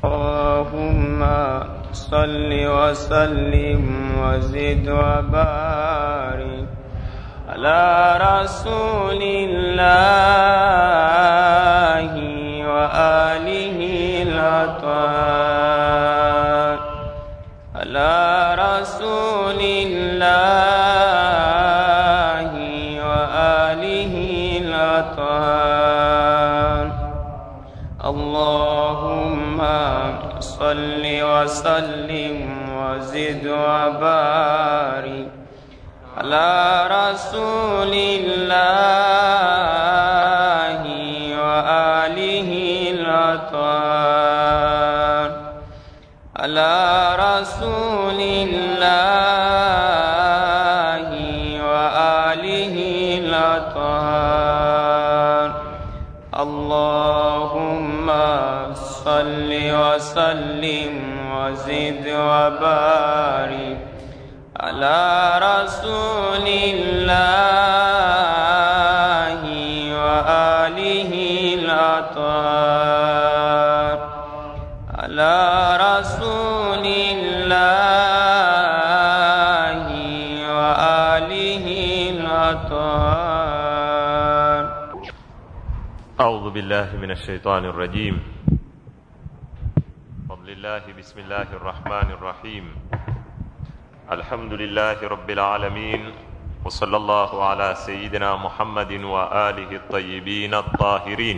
اللهم صل وسلم وزد وبارك على رسول الله وآله الأطهار على رسول الله وآله الأطهار اللهم صل وسلم وزد وبارك على رسول الله وآله الأطهار على رسول الله وآله الأطهار اللهم صل وسلم وزد وبارك على رسول الله وآله الأطهار على رسول الله وآله الأطهار أعوذ بالله من الشيطان الرجيم بفضل الله بسم الله الرحمن الرحيم الحمد لله رب العالمين وصلى الله على سيدنا محمد وآله الطيبين الطاهرين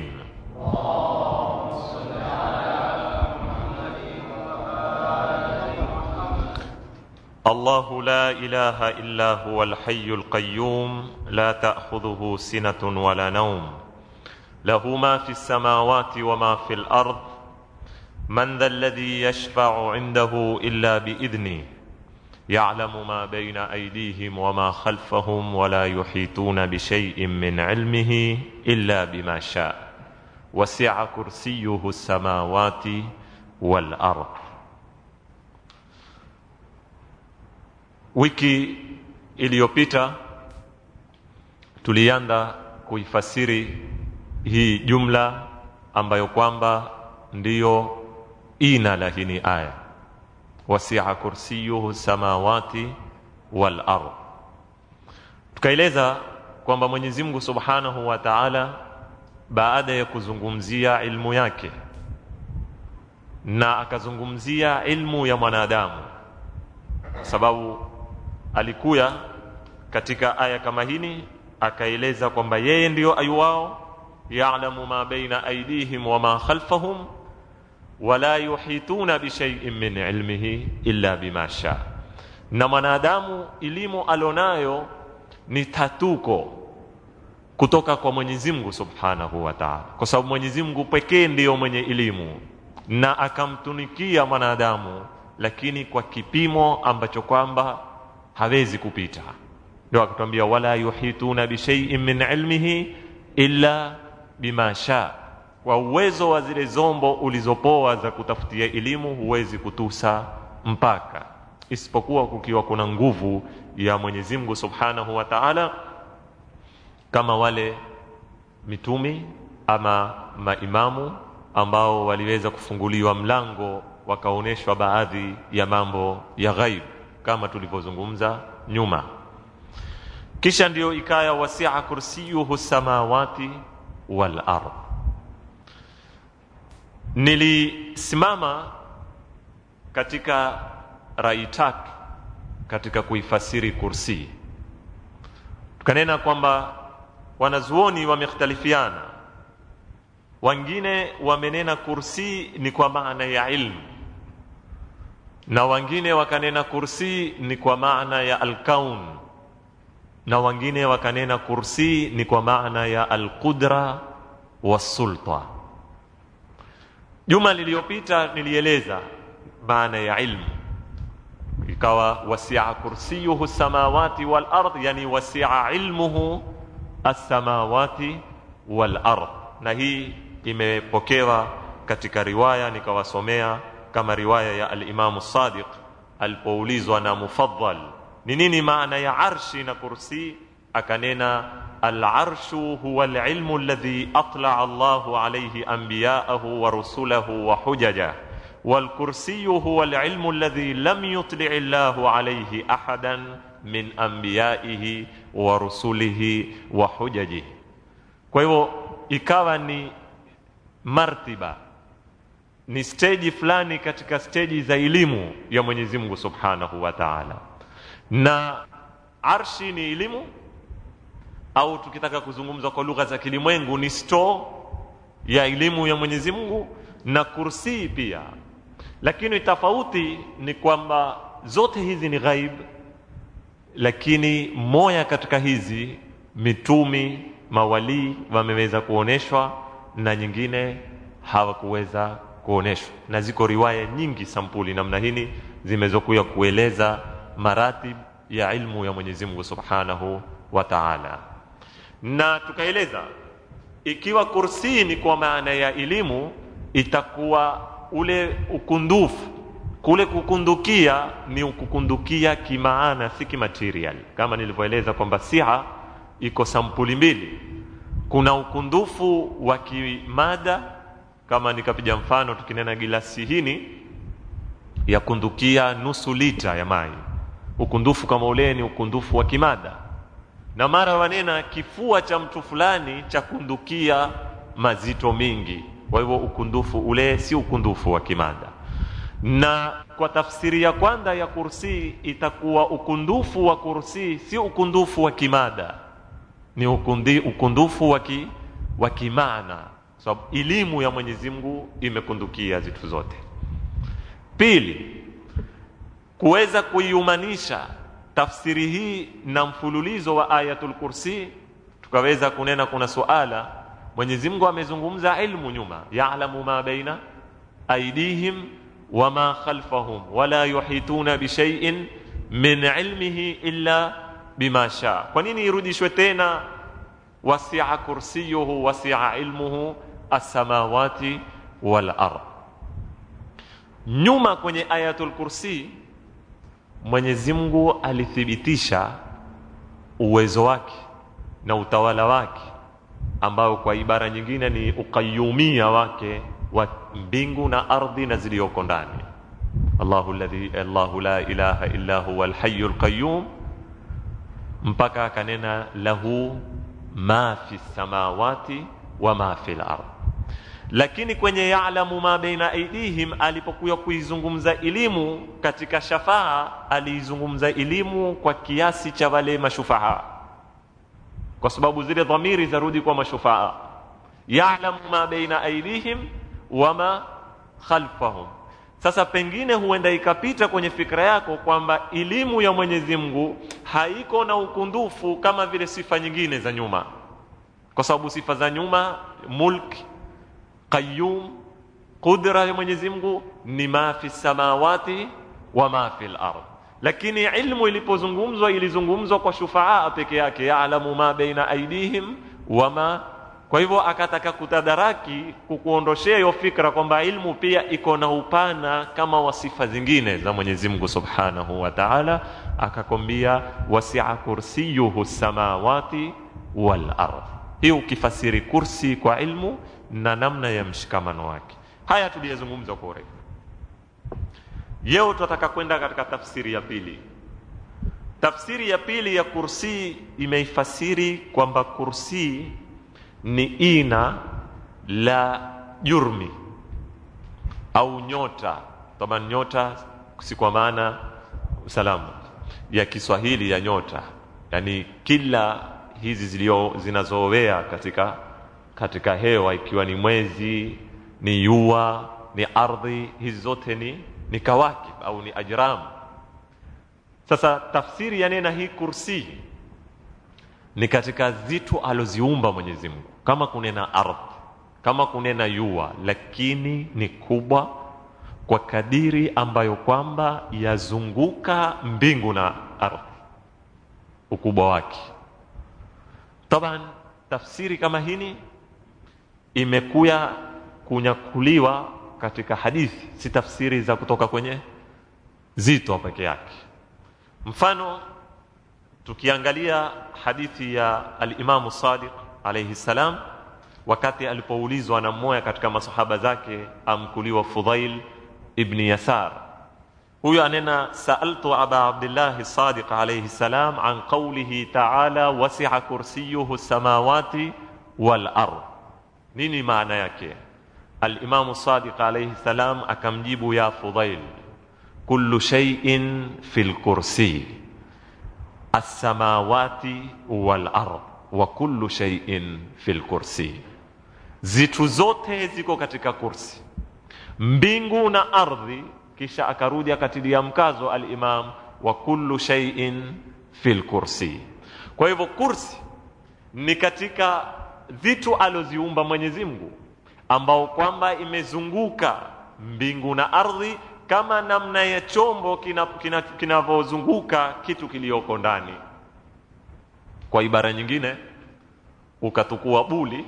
الله لا إله إلا هو الحي القيوم لا تأخذه سنة ولا نوم له ما في السماوات وما في الارض من ذا الذي يشفع عنده الا باذنه يعلم ما بين ايديهم وما خلفهم ولا يحيطون بشيء من علمه الا بما شاء وسع كرسيه السماوات والارض wiki iliyopita tulianza kuifasiri hii jumla ambayo kwamba ndiyo ina la hii aya wasia kursiyuhu samawati wal ard tukaeleza kwamba Mwenyezi Mungu Subhanahu wa Ta'ala baada ya kuzungumzia ilmu yake na akazungumzia ilmu ya mwanadamu sababu alikuya katika aya kama hini akaeleza kwamba yeye ndiyo ayuwao ya'lamu ma baina aydihim wa ma khalfahum wala yuhituna bishay'in min ilmihi illa bima sha na mwanadamu elimu alonayo ni tatuko kutoka kwa Mwenyezi Mungu Subhanahu wa Ta'ala kwa sababu Mwenyezi Mungu pekee ndiyo mwenye elimu na akamtunikia mwanadamu lakini kwa kipimo ambacho kwamba hawezi kupita ndio akatwambia wala yuhituna bishay'in min ilmihi illa bima sha kwa uwezo wa zile zombo ulizopoa za kutafutia elimu huwezi kutusa mpaka isipokuwa kukiwa kuna nguvu ya Mwenyezi Mungu Subhanahu wa Ta'ala kama wale mitumi ama maimamu ambao waliweza kufunguliwa mlango wakaonyeshwa baadhi ya mambo ya ghaib kama tulivyozungumza nyuma kisha ndiyo ikaya wasia kursiyuhu samawati wal ard nilisimama katika raitak katika kuifasiri kursi tukanena kwamba wanazuoni wamekhtalifiana wengine wamenena kursi ni kwa maana ya ilmu na wengine wakanena kursi ni kwa maana ya alkaun na wengine wakanena kursi ni kwa maana ya alqudra wasulta juma liliyopita nilieleza maana ya ilmu ikawa wasia kursiyuhu samawati wal ard yani wasia ilmuhu as-samawati wal ard na hii imepokewa katika riwaya nikawasomea kama riwaya ya al-Imam Sadiq alipoulizwa na Mufaddal ni nini maana ya arshi na kursi akanena al-arshu huwa al-ilmu alladhi atla'a Allahu alayhi anbiya'ahu wa rusulahu wa hujaja والكرسي هو العلم الذي لم يطلع الله عليه احدا من انبيائه ورسله وحججه kwa hivyo ikawa ni martiba ni steji fulani katika steji za elimu ya Mwenyezi Mungu Subhanahu wa Ta'ala. Na arshi ni elimu au tukitaka kuzungumza kwa lugha za kilimwengu ni store ya elimu ya Mwenyezi Mungu na kursi pia. Lakini tofauti ni kwamba zote hizi ni ghaib, lakini moya katika hizi mitumi mawalii wameweza kuoneshwa na nyingine hawakuweza kuoneshwa, na ziko riwaya nyingi sampuli namna hini zimezokuya kueleza maratib ya ilmu ya Mwenyezi Mungu Subhanahu wa Ta'ala, na tukaeleza ikiwa kursi ni kwa maana ya elimu, itakuwa ule ukundufu kule kukundukia ni kukundukia kimaana, si kimaterial, kama nilivyoeleza kwamba siha iko sampuli mbili. Kuna ukundufu wa kimada, kama nikapiga mfano, tukinena gilasi hini ya kundukia nusu lita ya maji, ukundufu kama ule ni ukundufu wa kimada, na mara wanena kifua cha mtu fulani cha kundukia mazito mingi. Kwa hivyo ukundufu ule si ukundufu wa kimada na kwa tafsiri ya kwanza ya kursi itakuwa ukundufu wa kursi si ukundufu wa kimada, ni ukundi, ukundufu wa ki, wa kimaana, sababu so, elimu ya Mwenyezi Mungu imekundukia zitu zote. Pili, kuweza kuiumanisha tafsiri hii na mfululizo wa ayatul kursi, tukaweza kunena kuna suala Mwenyezi Mungu amezungumza ilmu nyuma, ya'lamu ma baina aidihim wama khalfahum wala yuhituna bishaiin min ilmihi illa bima shaa. Kwa nini irudishwe tena wasia kursiyuhu wasia ilmuhu as-samawati wal ard? Nyuma kwenye ayatul kursi Mwenyezi Mungu alithibitisha uwezo wake na utawala wake ambao kwa ibara nyingine ni ukayumia wake wa mbingu na ardhi na ziliyoko ndani. Allahu alladhi Allahu la ilaha illa huwa alhayyul qayyum, mpaka akanena lahu ma fi samawati wa ma fi al-ard. Lakini kwenye ya'lamu ma baina aidihim, alipokuwa kuizungumza elimu katika shafaa, aliizungumza elimu kwa kiasi cha wale mashufaa, kwa sababu zile dhamiri zarudi kwa mashufaa. Ya'lamu ma baina aidihim wama khalfahum. Sasa pengine huenda ikapita kwenye fikra yako kwamba elimu ya Mwenyezi Mungu haiko na ukundufu kama vile sifa nyingine za nyuma, kwa sababu sifa za nyuma, mulk, qayyum, qudra ya Mwenyezi Mungu ni ma fi samawati wa ma fi al-ard. Lakini ilmu ilipozungumzwa ilizungumzwa kwa shufaa peke yake, ya'lamu ma baina aidihim wama kwa hivyo akataka kutadaraki kukuondoshea hiyo fikra kwamba ilmu pia iko na upana kama wasifa zingine za Mwenyezi Mungu Subhanahu wa Ta'ala, akakwambia wasi'a kursiyuhu samawati wal ardh. Hii ukifasiri kursi kwa ilmu na namna ya mshikamano wake. Haya tuliyazungumza kwa urefu. Leo tutataka kwenda katika tafsiri ya pili. Tafsiri ya pili ya kursi imeifasiri kwamba kursi ni ina la jurmi au nyota. Taban nyota si kwa maana salamu ya Kiswahili ya nyota, yani kila hizi zilio zinazowea katika katika hewa, ikiwa ni mwezi, ni jua, ni ardhi, hizi zote ni ni kawakib au ni ajram. Sasa tafsiri ya nena hii kursi ni katika zitu aloziumba Mwenyezi Mungu, kama kunena ardhi, kama kunena jua, lakini ni kubwa kwa kadiri ambayo kwamba yazunguka mbingu na ardhi, ukubwa wake. Taban, tafsiri kama hini imekuya kunyakuliwa katika hadithi, si tafsiri za kutoka kwenye zito peke yake. Mfano, tukiangalia hadithi ya alimamu Sadiq alayhi salam, wakati alipoulizwa na mmoja katika masahaba zake amkuliwa Fudhail ibni yasar huyo anena saaltu aba abdillahi sadiq alaihi salam an qaulihi taala wasia kursiyuhu samawati wal ard nini maana yake alimamu sadiq alaihi salam akamjibu ya fudhail kullu shay'in fi lkursiy alsamawati wal ard wa kullu shay'in fi lkursiy zitu zote ziko katika kursi mbingu na ardhi kisha akarudi akatilia mkazo alimam wa kullu shay'in fi lkursi kwa hivyo kursi ni katika vitu aloziumba mwenyezi mungu ambao kwamba imezunguka mbingu na ardhi kama namna ya chombo kinavyozunguka kina, kina kitu kiliyoko ndani kwa ibara nyingine ukatukua buli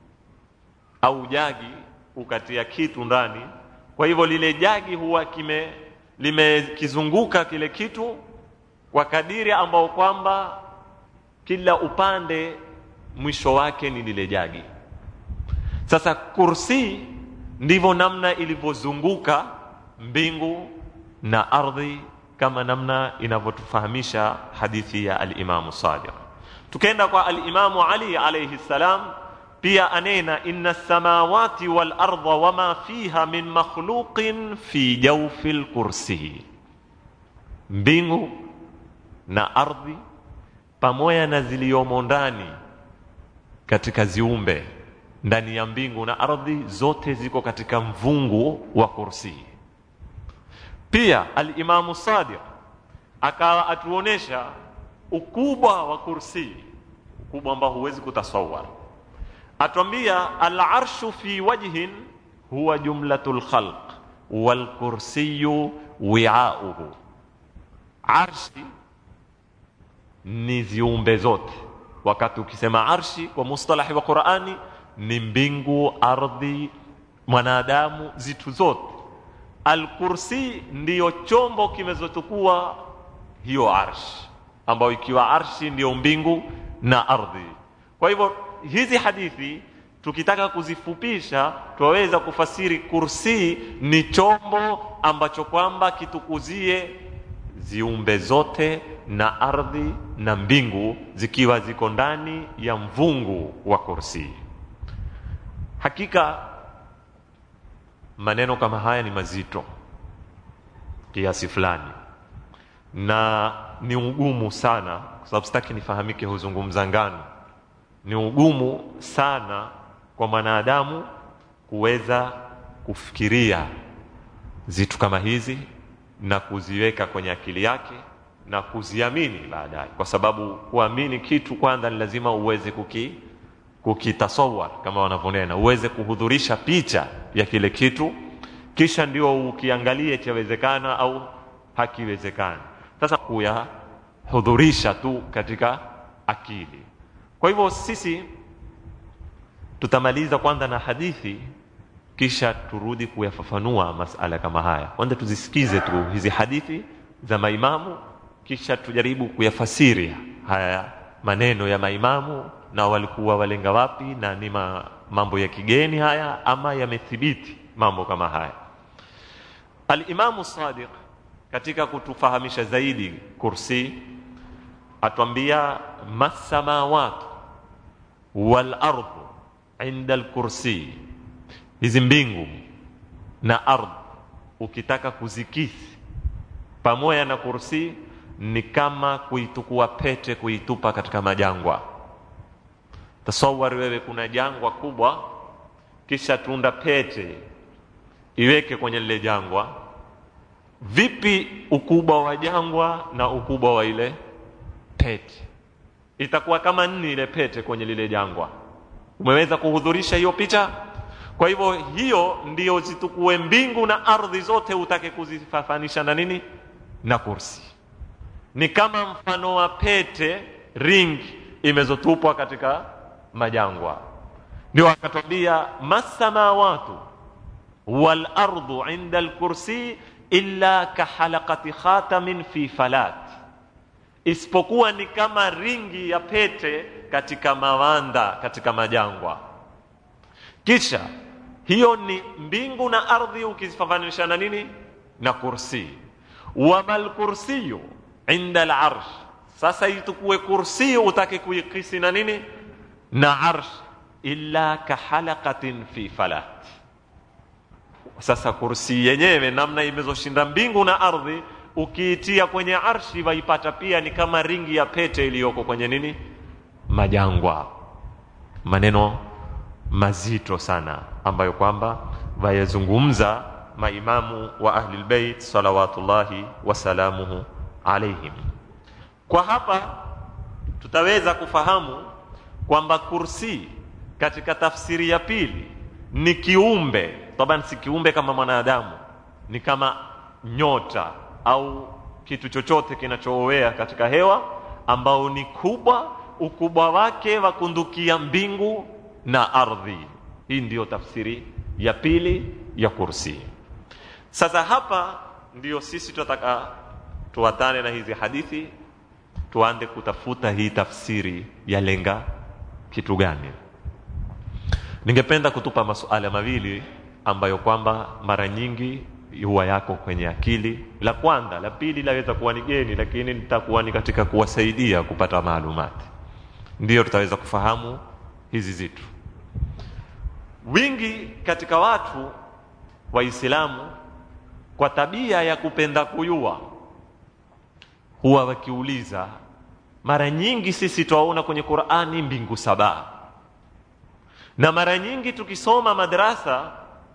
au jagi ukatia kitu ndani kwa hivyo lile jagi huwa kime limekizunguka kile kitu kwa kadiri ambao kwamba kila upande mwisho wake ni lile jagi sasa kursi ndivyo namna ilivyozunguka mbingu na ardhi kama namna inavyotufahamisha hadithi ya alimamu sadiq tukenda kwa alimamu ali alaihi salam pia anena inna samawati wal ardha wama fiha min makhluqin fi jawfi lkursiyi mbingu na ardhi pamoja na ziliyomo ndani katika ziumbe ndani ya mbingu na ardhi zote ziko katika mvungu wa kursi pia alimamu sadiq akawa atuonesha ukubwa wa kursi ukubwa ambao huwezi kutasawar atwambia alarshu fi wajhin huwa jumlatu lkhalq walkursiyu wiauhu arshi ni viumbe zote wakati ukisema arshi kwa mustalahi wa qurani ni mbingu ardhi mwanadamu zitu zote alkursi ndiyo chombo kimezotukua hiyo arshi ambayo ikiwa arshi ndiyo mbingu na ardhi kwa hivyo hizi hadithi tukitaka kuzifupisha twaweza kufasiri kursi ni chombo ambacho kwamba kitukuzie ziumbe zote na ardhi na mbingu zikiwa ziko ndani ya mvungu wa kursi hakika maneno kama haya ni mazito kiasi fulani na ni ugumu sana kwa sababu sitaki nifahamike huzungumza ngano ni ugumu sana kwa mwanadamu kuweza kufikiria zitu kama hizi na kuziweka kwenye akili yake na kuziamini baadaye kwa sababu kuamini kitu kwanza ni lazima uweze kuki kukitasawar kama wanavyonena uweze kuhudhurisha picha ya kile kitu kisha ndio ukiangalie chawezekana au hakiwezekani sasa kuyahudhurisha tu katika akili kwa hivyo sisi tutamaliza kwanza na hadithi kisha turudi kuyafafanua masala kama haya kwanza tuzisikize tu hizi hadithi za maimamu kisha tujaribu kuyafasiri haya maneno ya maimamu na walikuwa walenga wapi na ni ma, mambo ya kigeni haya ama yamethibiti mambo kama haya alimamu sadiq katika kutufahamisha zaidi kursi atwambia masamawatu wal ardu inda alkursi hizi mbingu na ardhi ukitaka kuzikisi pamoja na kursi ni kama kuitukua pete kuitupa katika majangwa tasawari wewe kuna jangwa kubwa kisha tunda pete iweke kwenye lile jangwa vipi ukubwa wa jangwa na ukubwa wa ile pete itakuwa kama nini ile pete kwenye lile jangwa umeweza kuhudhurisha hiyo picha kwa hivyo hiyo ndiyo zitukue mbingu na ardhi zote utake kuzifafanisha na nini na kursi ni kama mfano wa pete ringi imezotupwa katika majangwa ndio akatwambia masamawatu wal ardu inda alkursi illa kahalaqati khatamin fi falat isipokuwa ni kama ringi ya pete katika mawanda katika majangwa kisha hiyo ni mbingu na ardhi ukizifananisha na nini na kursi wamal kursiyu inda larsh sasa itukue kursi utake kuikisi na nini na arsh illa kahalaqatin fi falat sasa kursi yenyewe namna imezoshinda mbingu na ardhi ukiitia kwenye arshi waipata pia ni kama ringi ya pete iliyoko kwenye nini majangwa maneno mazito sana ambayo kwamba wayazungumza maimamu wa ahlilbeit salawatullahi wasalamuhu alaihim kwa hapa tutaweza kufahamu kwamba kursi katika tafsiri ya pili ni kiumbe taban si kiumbe kama mwanadamu ni kama nyota au kitu chochote kinachoowea katika hewa ambao ni kubwa ukubwa wake wakundukia mbingu na ardhi hii ndiyo tafsiri ya pili ya kursi sasa hapa ndiyo sisi tunataka tuwatane na hizi hadithi tuande kutafuta hii tafsiri ya lenga kitu gani ningependa kutupa masuala mawili ambayo kwamba mara nyingi huwa yako kwenye akili la kwanza la pili laweza kuwa ni geni lakini nitakuwa ni katika kuwasaidia kupata maalumati ndiyo tutaweza kufahamu hizi zitu wingi katika watu waislamu kwa tabia ya kupenda kuyua huwa wakiuliza mara nyingi sisi twaona kwenye qurani mbingu saba na mara nyingi tukisoma madrasa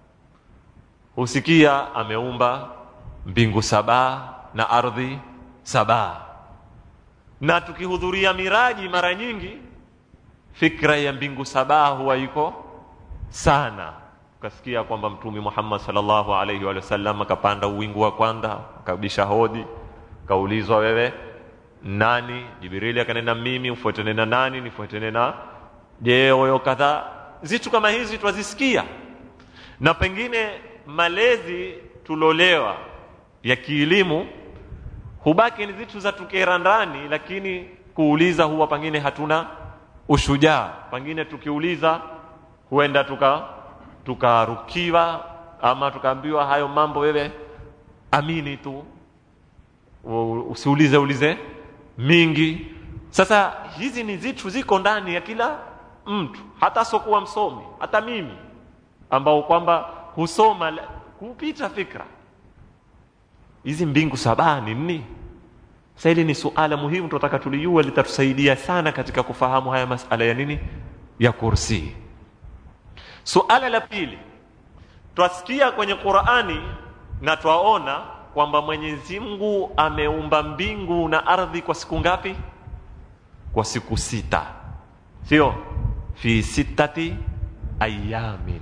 husikia ameumba mbingu saba na ardhi saba na tukihudhuria miraji mara nyingi fikra ya mbingu saba huwa iko sana ukasikia kwamba mtume muhammad salllahu alaihi wa sallam akapanda uwingu wa kwanza akabisha hodi kaulizwa wewe nani jibrili akanena mimi ufuatane na nani nifuatane na je oyo kadhaa zitu kama hizi twazisikia na pengine malezi tulolewa ya kielimu hubaki ni zitu za tukera ndani lakini kuuliza huwa pengine hatuna ushujaa pengine tukiuliza huenda tuka tukarukiwa ama tukaambiwa hayo mambo wewe amini tu usiulize ulize mingi sasa hizi ni zitu ziko ndani ya kila mtu hata sokuwa msomi hata mimi ambao kwamba husoma kupita fikra hizi mbingu saba ni nini sasa hili ni suala muhimu tunataka tulijua litatusaidia sana katika kufahamu haya masala ya nini ya kursi suala la pili twasikia kwenye qurani na twaona kwamba mwenyezi mungu ameumba mbingu na ardhi kwa siku ngapi kwa siku sita sio fi sittati ayamin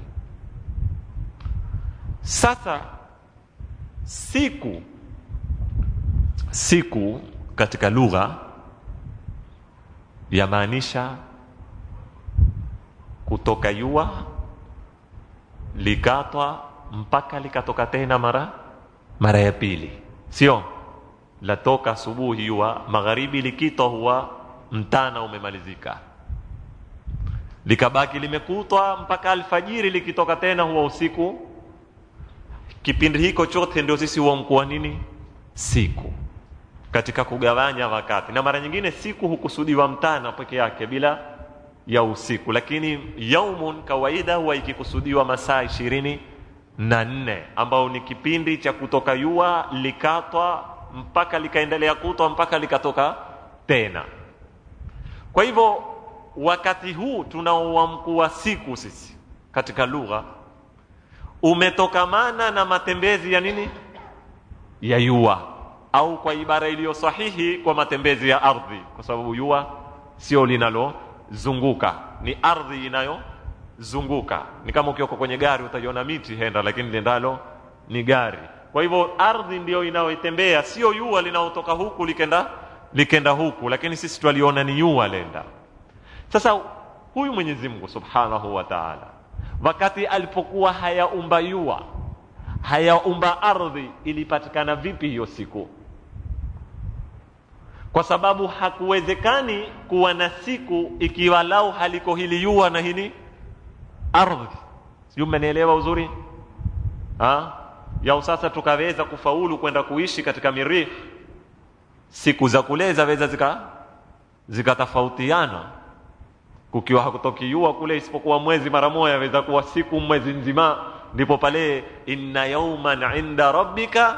sasa siku siku katika lugha yamaanisha kutoka yua likatwa mpaka likatoka tena mara mara ya pili sio latoka asubuhi yua magharibi likitwa huwa mtana umemalizika likabaki limekutwa mpaka alfajiri likitoka tena huwa usiku kipindi hiko chote ndio sisi huamkuwa nini siku katika kugawanya wakati na mara nyingine siku hukusudiwa mtana peke yake bila ya usiku lakini yaumun kawaida huwa ikikusudiwa masaa ishirini na nne ambao ni kipindi cha kutoka yua likatwa mpaka likaendelea kutwa mpaka likatoka tena kwa hivyo wakati huu tunaoamkua siku sisi katika lugha umetokamana na matembezi ya nini ya yua au kwa ibara iliyo sahihi kwa matembezi ya ardhi kwa sababu yua sio linalozunguka ni ardhi inayozunguka ni kama ukioko kwenye gari utaiona miti henda lakini liendalo ni gari kwa hivyo ardhi ndiyo inayoitembea sio yua linaotoka huku likenda likenda huku lakini sisi twaliona ni yua lenda sasa huyu mwenyezi mungu subhanahu wa taala wakati alipokuwa hayaumba yua hayaumba ardhi ilipatikana vipi hiyo siku kwa sababu hakuwezekani kuwa na siku ikiwa lau haliko hili yua na hili ardhi sijui mmenielewa uzuri ha? yao sasa tukaweza kufaulu kwenda kuishi katika mirih siku za kule zaweza zika zikatofautiana kukiwa hakutoki jua kule isipokuwa mwezi mara moja aweza kuwa siku mwezi nzima ndipo pale inna yauman inda rabbika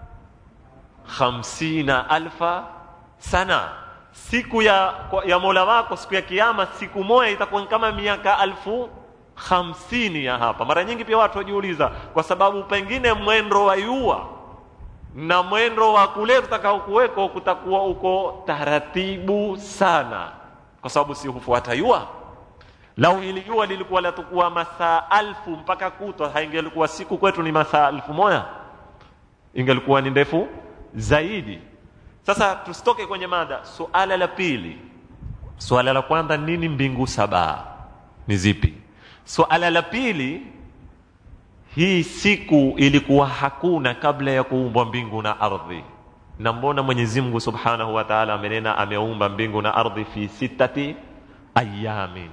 khamsina alfa sana siku ya, ya mola wako siku ya kiama siku moja itakuwa kama miaka alfu hamsini ya hapa mara nyingi pia watu wajiuliza kwa sababu pengine mwendo wa yua na mwendo wa kule tutakao kuweko kutakuwa uko taratibu sana kwa sababu si hufuata yua lau hili jua lilikuwa latakuwa masaa alfu mpaka kutwa haingelikuwa siku kwetu ni masaa alfu moja ingelikuwa ni ndefu zaidi sasa tusitoke kwenye mada suala la pili suala la kwanza nini mbingu saba ni zipi suala la pili hii siku ilikuwa hakuna kabla ya kuumbwa mbingu na ardhi na mbona mwenyezi mungu subhanahu wa taala amenena ameumba mbingu na ardhi fi sitati ayamin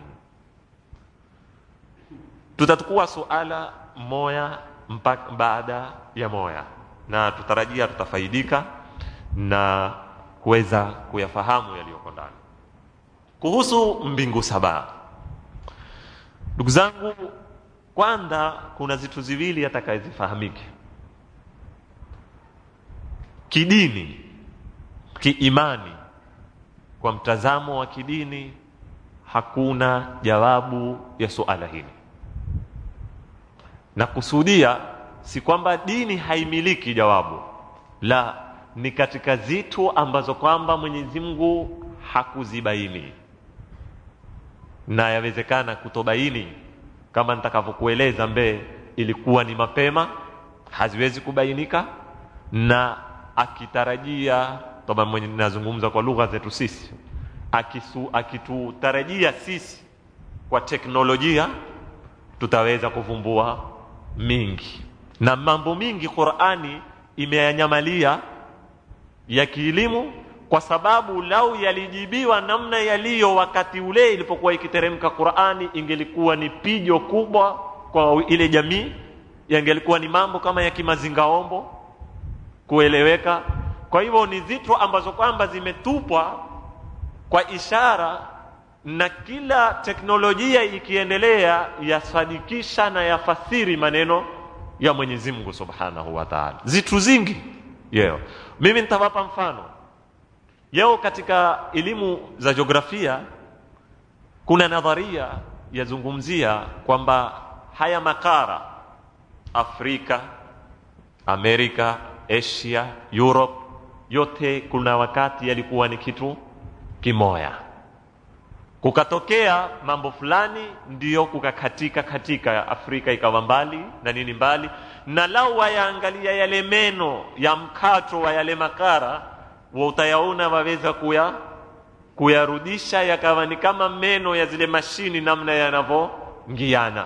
tutatukua suala moya mpaka baada ya moya na tutarajia tutafaidika na kuweza kuyafahamu yaliyoko ndani kuhusu mbingu saba ndugu zangu kwanza kuna zitu ziwili atakayezifahamike kidini kiimani kwa mtazamo wa kidini hakuna jawabu ya suala hili na kusudia si kwamba dini haimiliki jawabu la ni katika zitu ambazo kwamba mwenyezi mungu hakuzibaini na yawezekana kutobaini kama nitakavyokueleza mbee ilikuwa ni mapema haziwezi kubainika na akitarajia toba mwenye nazungumza kwa lugha zetu sisi akisu, akitutarajia sisi kwa teknolojia tutaweza kuvumbua mingi na mambo mingi qurani imeyanyamalia ya kielimu kwa sababu lau yalijibiwa namna yaliyo wakati ule ilipokuwa ikiteremka qurani ingelikuwa ni pijo kubwa kwa ile jamii yangelikuwa ni mambo kama ya kimazingaombo kueleweka kwa hivyo ni zitu ambazo kwamba zimetupwa kwa ishara na kila teknolojia ikiendelea yasadikisha na yafasiri maneno ya mwenyezi mungu subhanahu wa taala zitu zingi yeo mimi nitawapa mfano yeo katika elimu za jiografia kuna nadharia yazungumzia kwamba haya makara afrika amerika asia europe yote kuna wakati yalikuwa ni kitu kimoya kukatokea mambo fulani ndiyo kukakatika katika afrika ikawa mbali na nini mbali na lau wayaangalia yale meno ya mkato wa yale makara wa utayaona waweza kuya kuyarudisha yakawa ni kama meno ya zile mashini namna yanavyoingiana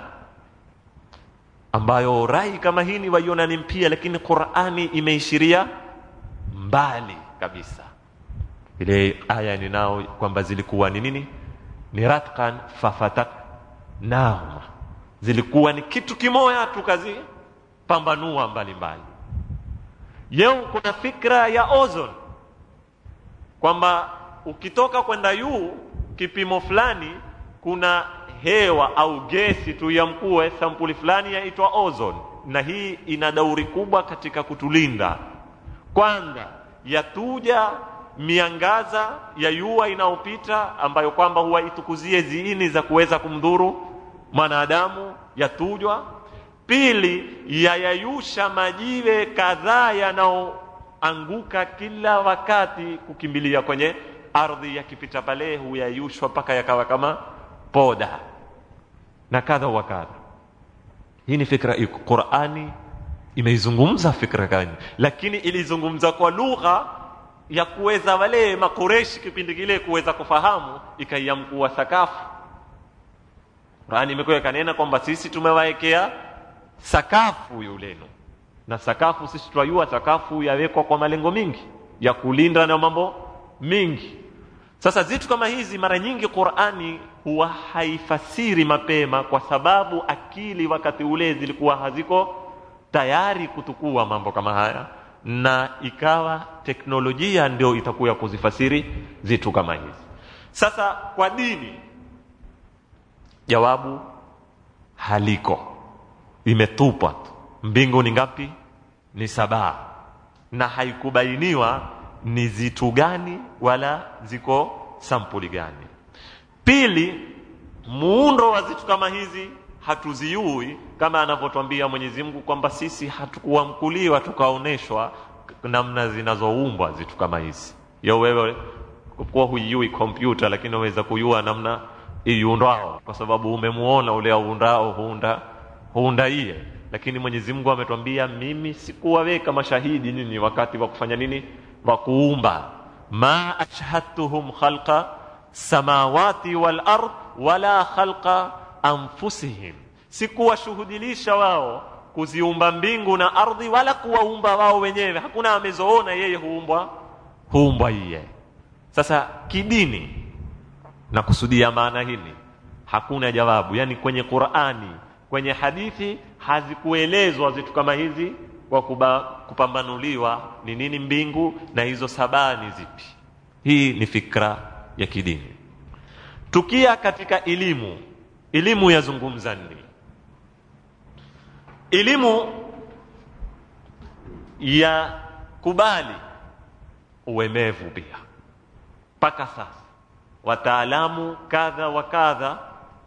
ambayo rai kama hii waiona ni mpia lakini qurani imeishiria mbali kabisa ile aya ninao kwamba zilikuwa ni nini ni ratkan fafataknahuma zilikuwa ni kitu kimoya tukazipambanua mbalimbali yeo kuna fikra ya ozone kwamba ukitoka kwenda juu kipimo fulani kuna hewa au gesi tu ya mkue sampuli fulani yaitwa ozone na hii ina dauri kubwa katika kutulinda kwanza yatuja miangaza ya yua inayopita ambayo kwamba huwa itukuzie ziini za kuweza kumdhuru mwanadamu yatujwa pili yayayusha majiwe kadhaa yanayoanguka kila wakati kukimbilia kwenye ardhi yakipita pale huyayushwa mpaka yakawa kama poda na kadha wa kadha hii ni fikra iko qurani imeizungumza fikra gani lakini ilizungumza kwa lugha ya kuweza wale makureshi kipindi kile kuweza kufahamu ikaiamkua sakafu qurani imekuwa ikanena kwamba sisi tumewaekea sakafu yulenu na sakafu sisi twajua sakafu yawekwa kwa malengo mingi ya kulinda na mambo mingi sasa zitu kama hizi mara nyingi qurani huwa haifasiri mapema kwa sababu akili wakati ule zilikuwa haziko tayari kutukua mambo kama haya na ikawa teknolojia ndio itakuya kuzifasiri zitu kama hizi sasa kwa dini jawabu haliko imetupwa tu mbingu ni ngapi ni sabaa na haikubainiwa ni zitu gani wala ziko sampuli gani pili muundo wa zitu kama hizi hatuziui kama anavyotwambia mwenyezi mungu kwamba sisi hatukuamkuliwa tukaonyeshwa namna zinazoumbwa zitu kama hizi yo wewe kuwa huiui kompyuta lakini unaweza kujua namna iundwao kwa sababu umemuona ule aundao huunda huunda iye lakini mwenyezi mungu ametwambia mimi sikuwaweka mashahidi nini wakati wa kufanya nini wa kuumba ma ashhadtuhum khalqa samawati wal ard wala khalqa anfusihim sikuwashuhudilisha wao kuziumba mbingu na ardhi wala kuwaumba wao wenyewe hakuna amezoona yeye huumbwa huumbwa iye sasa kidini na kusudia maana hili hakuna jawabu yani kwenye qurani kwenye hadithi hazikuelezwa vitu kama hizi kwa kuba, kupambanuliwa ni nini mbingu na hizo sabaa ni zipi hii ni fikra ya kidini tukia katika elimu elimu yazungumza nini elimu ya kubali uemevu pia mpaka sasa wataalamu kadha wa kadha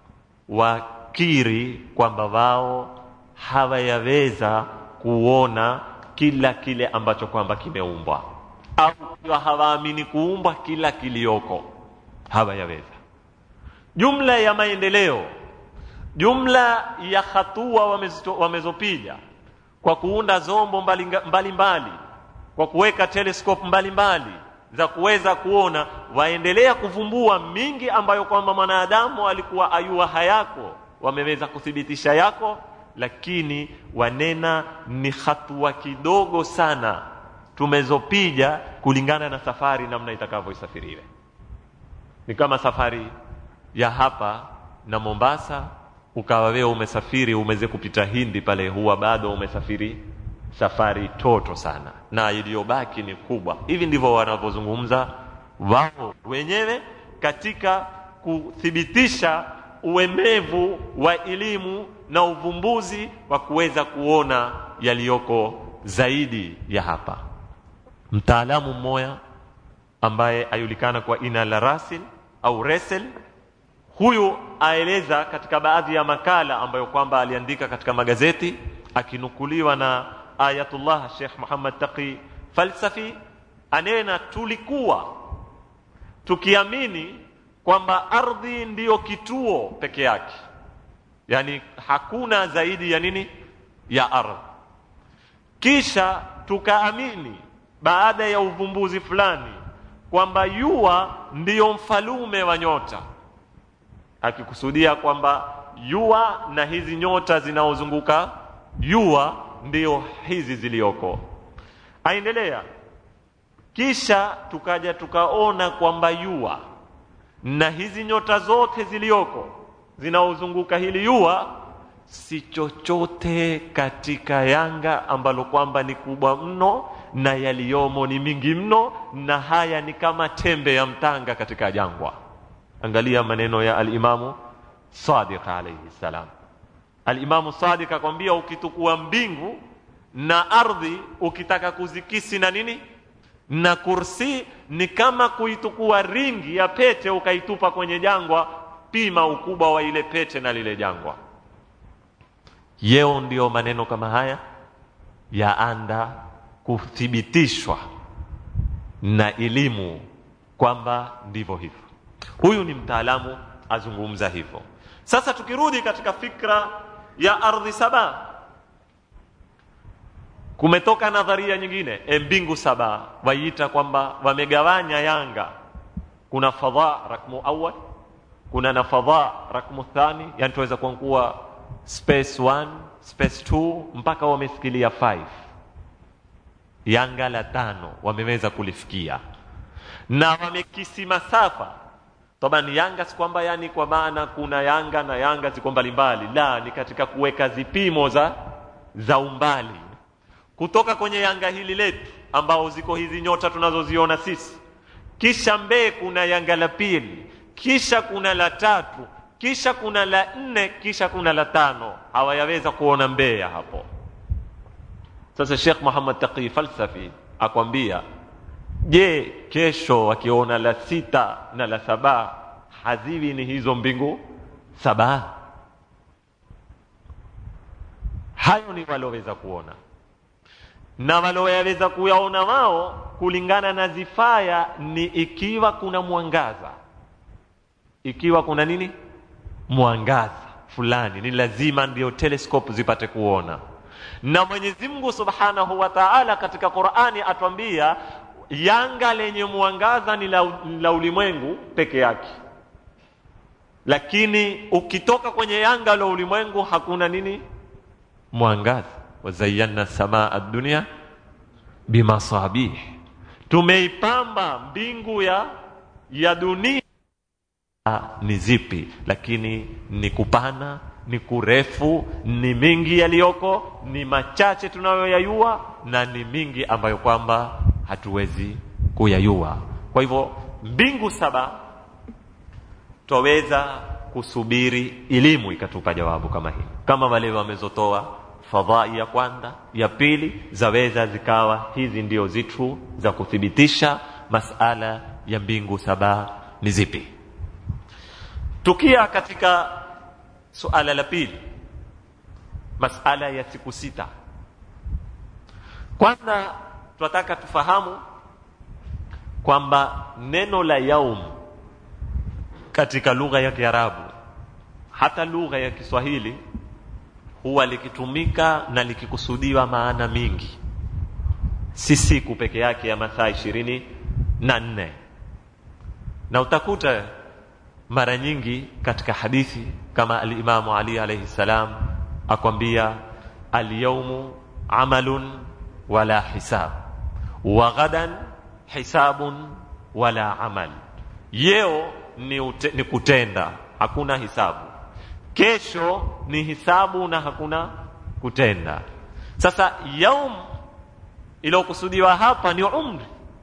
wakiri kwamba wao hawayaweza kuona kila kile ambacho kwamba kimeumbwa au kiwa hawaamini kuumbwa kila kilioko hawayaweza jumla ya maendeleo jumla ya hatua wamezopiga kwa kuunda zombo mbalimbali mbali mbali, kwa kuweka telescope mbalimbali mbali, za kuweza kuona waendelea kuvumbua mingi ambayo kwamba mwanadamu alikuwa ayua hayako wameweza kuthibitisha yako lakini wanena ni hatua kidogo sana tumezopiga kulingana na safari namna itakavyoisafiriwe ni kama safari ya hapa na mombasa ukawa wewe umesafiri umeze kupita hindi pale huwa bado umesafiri safari toto sana na iliyobaki ni kubwa hivi ndivyo wanavyozungumza wao wenyewe katika kuthibitisha uemevu wa elimu na uvumbuzi wa kuweza kuona yaliyoko zaidi ya hapa mtaalamu mmoja ambaye ajulikana kwa ina la rasil au resel huyu aeleza katika baadhi ya makala ambayo kwamba aliandika katika magazeti akinukuliwa na ayatullah Sheikh Muhammad Taqi Falsafi anena tulikuwa tukiamini kwamba ardhi ndiyo kituo peke yake yani hakuna zaidi ya nini ya ardhi kisha tukaamini baada ya uvumbuzi fulani kwamba yua ndiyo mfalume wa nyota akikusudia kwamba yua na hizi nyota zinaozunguka yua ndio hizi zilioko aendelea kisha tukaja tukaona kwamba yua na hizi nyota zote zilioko zinaozunguka hili yua si chochote katika yanga ambalo kwamba ni kubwa mno na yaliyomo ni mingi mno na haya ni kama tembe ya mtanga katika jangwa angalia maneno ya alimamu sadiq alayhi salam alimamu sadiq akwambia ukitukua mbingu na ardhi ukitaka kuzikisi na nini na kursi ni kama kuitukua ringi ya pete ukaitupa kwenye jangwa pima ukubwa wa ile pete na lile jangwa yeo ndiyo maneno kama haya yaanda kuthibitishwa na elimu kwamba ndivyo hivyo huyu ni mtaalamu azungumza hivyo sasa tukirudi katika fikra ya ardhi saba kumetoka nadharia nyingine e mbingu saba waiita kwamba wamegawanya yanga kuna fadha rakmu awal kuna na fadha rakmu thani yani tuweza kuwa space 1 space 2 mpaka wamesikilia 5 yanga la tano wameweza kulifikia na wamekisi masafa taban yanga si kwamba yani kwa maana kuna yanga na yanga ziko mbalimbali la ni katika kuweka zipimo za za umbali kutoka kwenye yanga hili letu ambao ziko hizi nyota tunazoziona sisi kisha mbee kuna yanga la pili kisha kuna la tatu kisha kuna la nne kisha kuna la tano hawayaweza kuona mbea hapo sasa Sheikh Muhammad Taqi Falsafi akwambia je kesho wakiona la sita na la saba haziwi ni hizo mbingu saba hayo ni waloweza kuona na waloweza kuyaona wao kulingana na zifaya ni ikiwa kuna mwangaza ikiwa kuna nini mwangaza fulani ni lazima ndio telescope zipate kuona na Mwenyezi Mungu Subhanahu wa Ta'ala katika Qur'ani atwambia yanga lenye mwangaza ni la, la ulimwengu peke yake lakini ukitoka kwenye yanga la ulimwengu hakuna nini mwangaza wazayyana samaa ad-dunya bimasabih tumeipamba mbingu ya ya dunia ni zipi lakini ni kupana ni kurefu ni mingi yaliyoko ni machache tunayoyayua na ni mingi ambayo kwamba hatuwezi kuyayua kwa hivyo mbingu saba twaweza kusubiri elimu ikatupa jawabu kama hili kama wale wamezotoa fadhai ya kwanza ya pili zaweza zikawa hizi ndio zitu za kuthibitisha masala ya mbingu saba ni zipi tukia katika suala la pili masala ya siku sita kwanza tunataka tufahamu kwamba neno la yaum katika lugha ya Kiarabu hata lugha ya Kiswahili huwa likitumika na likikusudiwa maana mingi si siku peke yake ya masaa ishirini na nne na utakuta mara nyingi katika hadithi kama alimamu Ali alayhi salam akwambia alyawmu amalun wala hisab wa ghadan hisabun wala amal yeo ni, ute, ni kutenda hakuna hisabu kesho ni hisabu na hakuna kutenda sasa yaum iliyokusudiwa hapa ni umri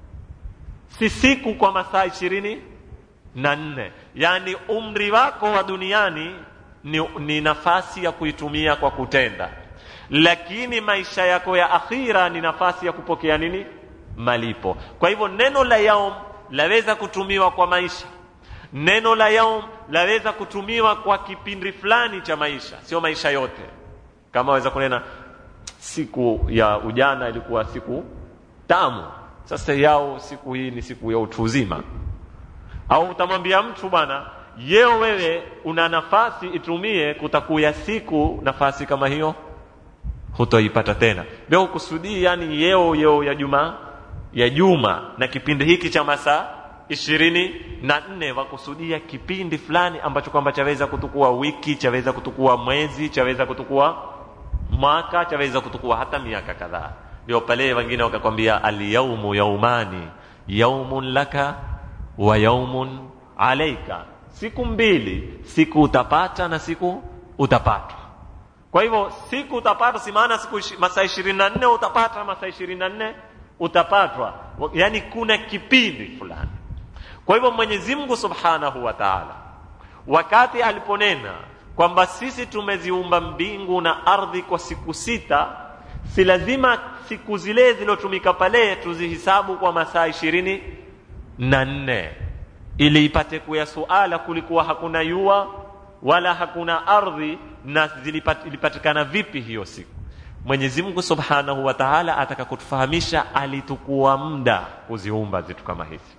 si siku kwa masaa ishirini na nne yaani umri wako wa duniani ni, ni nafasi ya kuitumia kwa kutenda lakini maisha yako ya akhira ni nafasi ya kupokea nini malipo kwa hivyo neno la yaum laweza kutumiwa kwa maisha neno la yaum laweza kutumiwa kwa kipindi fulani cha maisha sio maisha yote kama waweza kunena siku ya ujana ilikuwa siku tamu sasa yao siku hii ni siku ya utu uzima au utamwambia mtu bwana yeo wewe una nafasi itumie kutakuya siku nafasi kama hiyo hutoipata tena leo kusudii yani yeo yeo ya juma ya juma na kipindi hiki cha masaa ishirini na nne wakusudia kipindi fulani ambacho kwamba chaweza kutukua wiki chaweza kutukua mwezi chaweza kutukua mwaka chaweza kutukua hata miaka kadhaa ndio pale wengine wakakwambia alyaumu yaumani yaumun laka wa yaumun alaika siku mbili siku utapata na siku utapatwa kwa hivyo siku utapata si maana siku masaa ishirini na nne utapata masaa ishirini na nne utapatwa yaani kuna kipindi fulani kwa hivyo mwenyezi mungu subhanahu wa taala wakati aliponena kwamba sisi tumeziumba mbingu na ardhi kwa siku sita si lazima siku zile zilotumika pale tuzihisabu kwa masaa ishirini na nne ili ipate kuya suala kulikuwa hakuna yua wala hakuna ardhi na zilipat, ilipatikana vipi hiyo siku mwenyezi mungu subhanahu wa taala ataka kutufahamisha alitukua muda kuziumba zitu kama hizi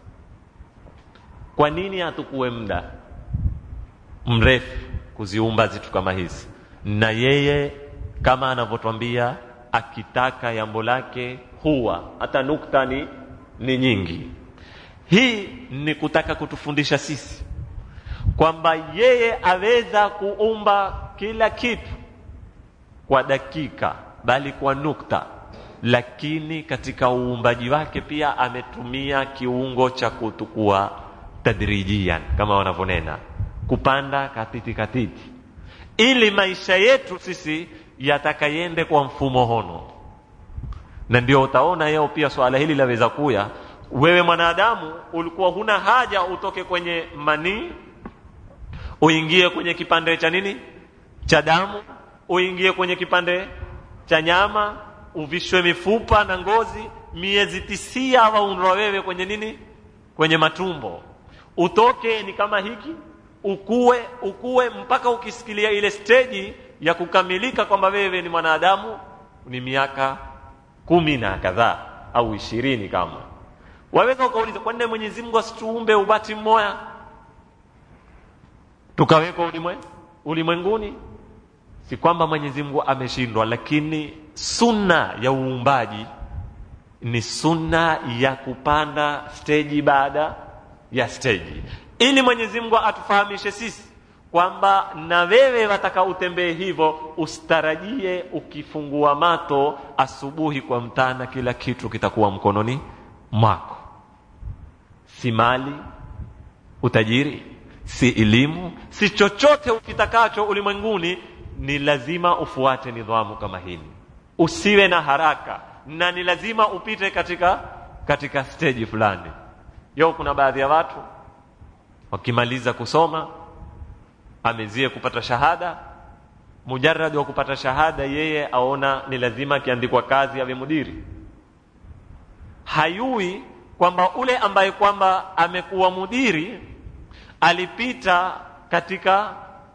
kwa nini atukue muda mrefu kuziumba zitu kama hizi na yeye kama anavyotwambia akitaka jambo lake huwa hata nukta ni, ni nyingi hii ni kutaka kutufundisha sisi kwamba yeye aweza kuumba kila kitu kwa dakika bali kwa nukta lakini katika uumbaji wake pia ametumia kiungo cha kutukua tadrijian kama wanavyonena kupanda katiti katiti ili maisha yetu sisi yatakayende kwa mfumo hono na ndio utaona yeo pia swala hili laweza kuya wewe mwanadamu ulikuwa huna haja utoke kwenye manii uingie kwenye kipande cha nini cha damu uingie kwenye kipande cha nyama uvishwe mifupa na ngozi miezi tisia waundwa wewe kwenye nini kwenye matumbo utoke ni kama hiki ukue ukue mpaka ukisikilia ile steji ya kukamilika kwamba wewe ni mwanadamu ni miaka kumi na kadhaa au ishirini kama waweza ukauliza kwa nini mwenyezi mungu asituumbe ubati mmoya tukawekwa ulimwe ulimwenguni si kwamba mwenyezi mungu ameshindwa lakini sunna ya uumbaji ni sunna ya kupanda steji baada ya steji ili mwenyezi mungu atufahamishe sisi kwamba na wewe wataka utembee hivyo usitarajie ukifungua mato asubuhi kwa mtana kila kitu kitakuwa mkononi mwako si mali utajiri si elimu si chochote ukitakacho ulimwenguni ni lazima ufuate nidhamu kama hili usiwe na haraka na ni lazima upite katika katika steji fulani yo kuna baadhi ya watu wakimaliza kusoma amezie kupata shahada mujaradi wa kupata shahada yeye aona ni lazima akiandikwa kazi awe mudiri hayui kwamba ule ambaye kwamba amekuwa mudiri alipita katika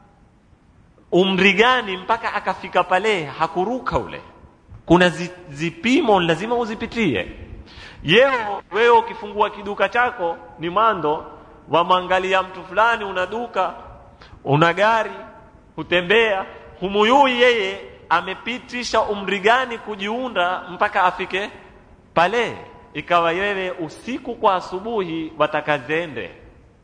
umri gani mpaka akafika pale hakuruka ule kuna zi, zipimo lazima uzipitie yeo wewe ukifungua kiduka chako ni mando wamwangalia mtu fulani una duka una gari hutembea humuyui yeye amepitisha umri gani kujiunda mpaka afike pale ikawa wewe usiku kwa asubuhi watakazende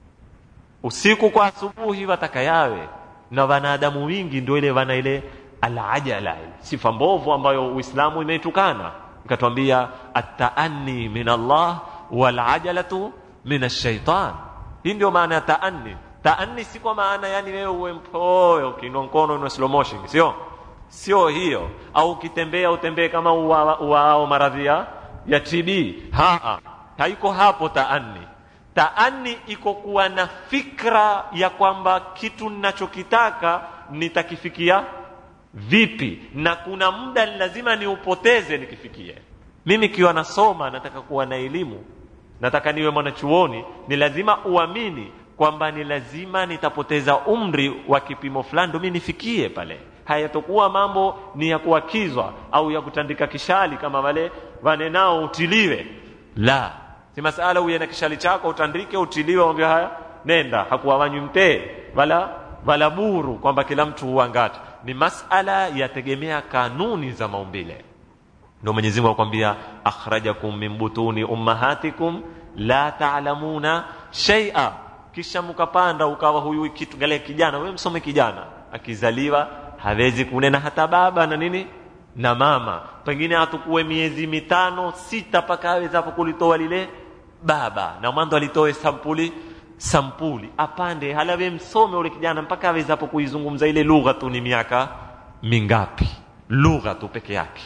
usiku kwa asubuhi watakayawe na wanadamu wingi ndio ile wana ile alajala sifa mbovu ambayo uislamu imeitukana ikatwambia ataanni min allah walajalatu min ashaitan hii ndio maana ya taanni taanni si kwa maana yani wewe uwe mpoyo ukiinua mkono una slow motion sio sio hiyo au ukitembea utembee kama uwao uwa maradhi ya tb ha haiko hapo taanni taani iko kuwa na fikra ya kwamba kitu ninachokitaka nitakifikia vipi na kuna muda lazima niupoteze nikifikie mimi kiwa nasoma nataka kuwa na elimu nataka niwe mwanachuoni ni lazima uamini kwamba ni lazima nitapoteza umri wa kipimo fulani ndo mi nifikie pale hayatokuwa mambo ni ya kuakizwa au ya kutandika kishali kama wale wanenao utiliwe la si masala uye na kishali chako utandike utiliwe ambia haya nenda hakuwawanywi mtee wala wala buru kwamba kila mtu huangata ni masala yategemea kanuni za maumbile ndio mwenyezi mungu akwambia akhrajakum min butuni ummahatikum la taalamuna shaia kisha mkapanda ukawa huyu kitu gale kijana wewe msome kijana akizaliwa hawezi kunena hata baba na nini na mama pengine hatukuwe miezi mitano sita mpaka awezapo kulitoa lile baba na mwanzo alitoe sampuli sampuli apande halawe msome ule kijana mpaka awezapo kuizungumza ile lugha tu ni miaka mingapi lugha tu peke yake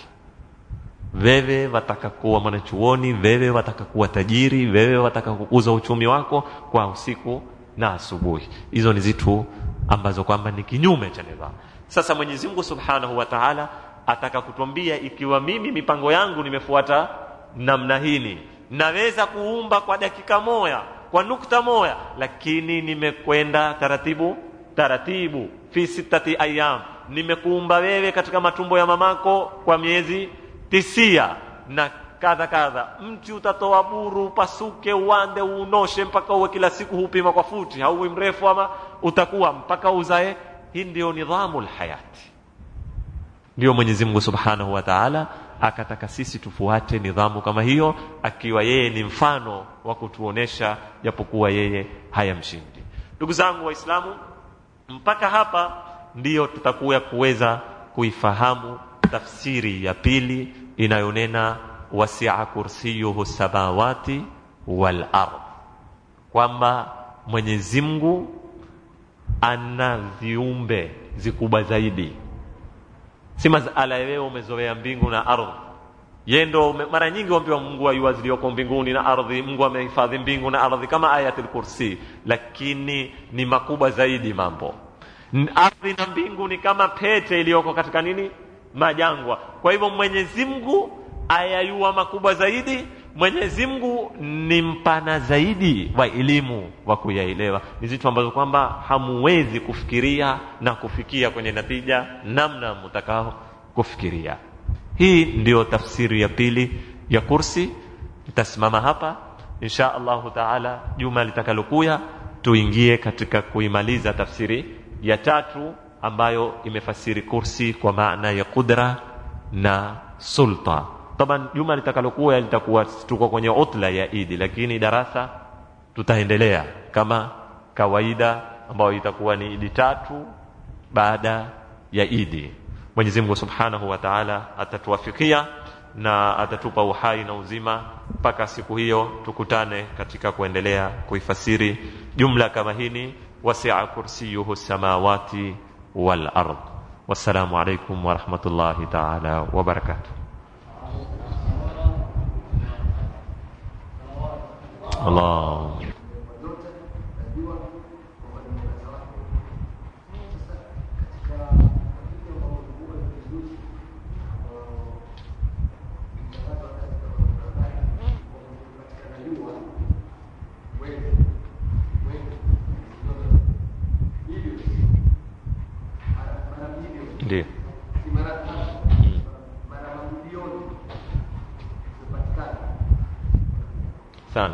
wewe wataka kuwa mwanachuoni wewe wataka kuwa tajiri wewe wataka kukuza uchumi wako kwa usiku na asubuhi hizo ni zitu ambazo kwamba ni kinyume cha nidhamu sasa mwenyezi mungu subhanahu wa taala ataka kutwambia ikiwa mimi mipango yangu nimefuata namna hini naweza kuumba kwa dakika moya kwa nukta moya lakini nimekwenda taratibu taratibu fi sitati ayam nimekuumba wewe katika matumbo ya mamako kwa miezi tisia na kadha kadha mti utatoa buru upasuke uande uunoshe mpaka uwe kila siku hupima kwa futi hauwi mrefu ama utakuwa mpaka uzae hii ndio nidhamu lhayati ndio mwenyezi mungu subhanahu wa taala akataka sisi tufuate nidhamu kama hiyo akiwa yeye ni mfano wa kutuonesha japokuwa yeye hayamshindi ndugu zangu waislamu mpaka hapa ndiyo tutakuya kuweza kuifahamu tafsiri ya pili inayonena wasia kursiyuhu samawati wal ard kwamba mwenyezi mungu ana viumbe vikubwa zaidi si masala ya wewe umezoea mbingu na ardhi ye ndo mara nyingi wambiwa mungu ayua ziliyoko mbinguni na ardhi mungu amehifadhi mbingu na ardhi kama ayatul kursi lakini ni makubwa zaidi mambo ardhi na mbingu ni kama pete iliyoko katika nini majangwa kwa hivyo mwenyezi mungu ayayua makubwa zaidi mwenyezi mungu ni mpana zaidi wa elimu wa kuyaelewa ni vitu ambazo kwamba hamuwezi kufikiria na kufikia kwenye natija namna mtakao kufikiria hii ndiyo tafsiri ya pili ya kursi nitasimama hapa insha allahu taala juma litakalokuya tuingie katika kuimaliza tafsiri ya tatu ambayo imefasiri kursi kwa maana ya qudra na sulta taban juma litakalokuwa litakuwa tuko kwenye utla ya idi lakini darasa tutaendelea kama kawaida ambayo itakuwa ni idi tatu baada ya idi mwenyezi mungu subhanahu wa taala atatuwafikia na atatupa uhai na uzima mpaka siku hiyo tukutane katika kuendelea kuifasiri jumla kama hini wasia kursiyuhu samawati wal ard wassalamu alaikum warahmatullahi taala wabarakatuh Allah ndio sana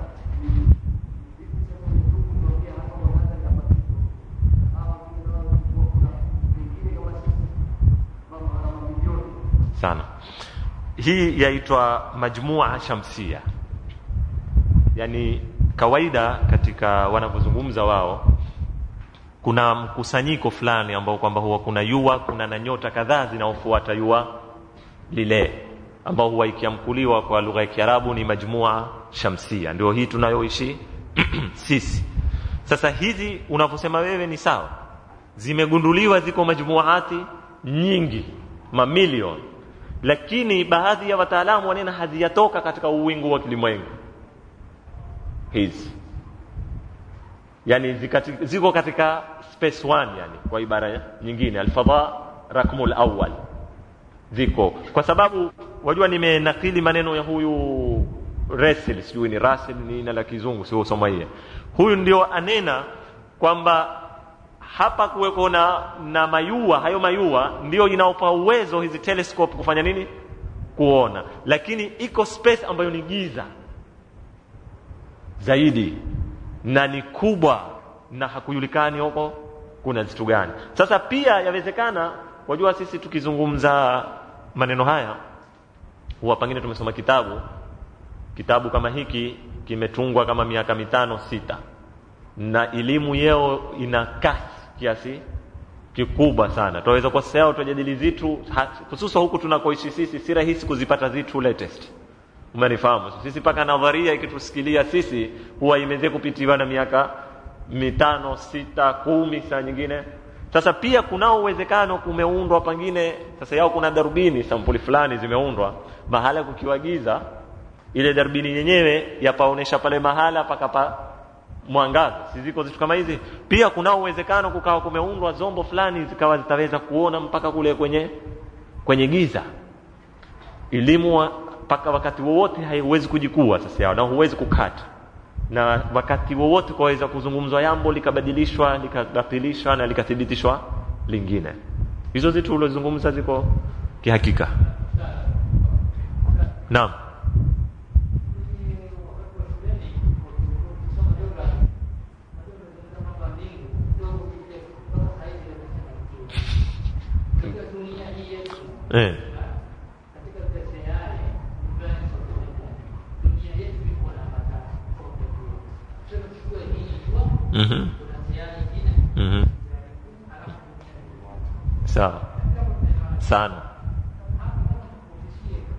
sana hii yaitwa majmua shamsia yani kawaida katika wanavyozungumza wao kuna mkusanyiko fulani ambao kwamba huwa kuna yua kuna na nyota kadhaa zinaofuata yua lile ambao huwa ikiamkuliwa kwa lugha ya kiarabu ni majmua shamsia ndio hii tunayoishi sisi sasa hizi unavyosema wewe ni sawa zimegunduliwa ziko majmuati nyingi mamilioni lakini baadhi ya wataalamu wanena hazijatoka katika uwingu wa kilimwengu hizi yani zikati, ziko katika space one yani kwa ibara nyingine alfadha rakmul awwal ziko kwa sababu wajua nimenakili maneno ya huyu Russell sijui ni Russell ni jina la kizungu sio soma hiye huyu ndio anena kwamba hapa kuweko na, na mayua hayo mayua ndio inaopa uwezo hizi telescope kufanya nini kuona lakini iko space ambayo ni giza zaidi na ni kubwa na hakujulikani huko kuna vitu gani sasa pia yawezekana wajua sisi tukizungumza maneno haya huwa pengine tumesoma kitabu kitabu kama hiki kimetungwa kama miaka mitano sita na elimu yeo ina kasi kiasi kikubwa sana tunaweza kwa sasa tujadili vitu hususan huku tunakoishi sisi si rahisi kuzipata vitu latest umenifahamu sisi mpaka nadharia ikitusikilia sisi huwa imeze kupitiwa na miaka mitano sita kumi saa nyingine sasa pia kunao uwezekano kumeundwa pengine sasa yao kuna darubini sampuli fulani zimeundwa mahala kukiwagiza ile darubini yenyewe yapaonesha pale mahala pakapa mwangaza si ziko vitu kama hizi pia kunao uwezekano kukawa kumeundwa zombo fulani zikawa zitaweza kuona mpaka kule kwenye kwenye giza elimu mpaka wakati wowote haiwezi kujikua sasa yao na huwezi kukata na wakati wowote kwaweza kuzungumzwa jambo likabadilishwa likabatilishwa na likathibitishwa lingine hizo zitu ulizozungumza ziko kihakika naam eh. Mhm. Mhm. Sawa. Sana.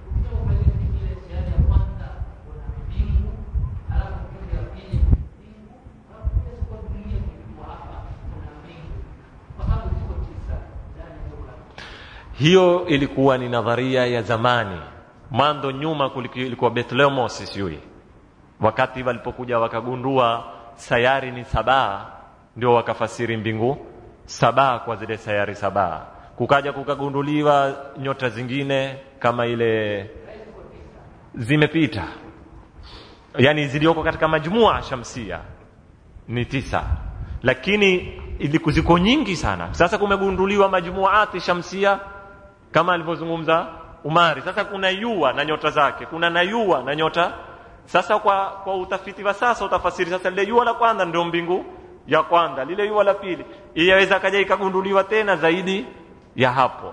hiyo ilikuwa ni nadharia ya zamani mwanzo nyuma kuliki- ilikuwa Bethlehemos sijui wakati walipokuja wakagundua sayari ni sabaa ndio wakafasiri mbingu sabaa kwa zile sayari sabaa kukaja kukagunduliwa nyota zingine kama ile zimepita yani zilioko katika majmua shamsia ni tisa lakini iliku- ziko nyingi sana sasa kumegunduliwa majmuati shamsia kama alivyozungumza umari sasa kuna yua na nyota zake kuna na yua na nyota sasa kwa kwa utafiti wa sasa utafasiri sasa lile yua la kwanza ndio mbingu ya kwanza lile yua la pili iyaweza kaja ikagunduliwa tena zaidi ya hapo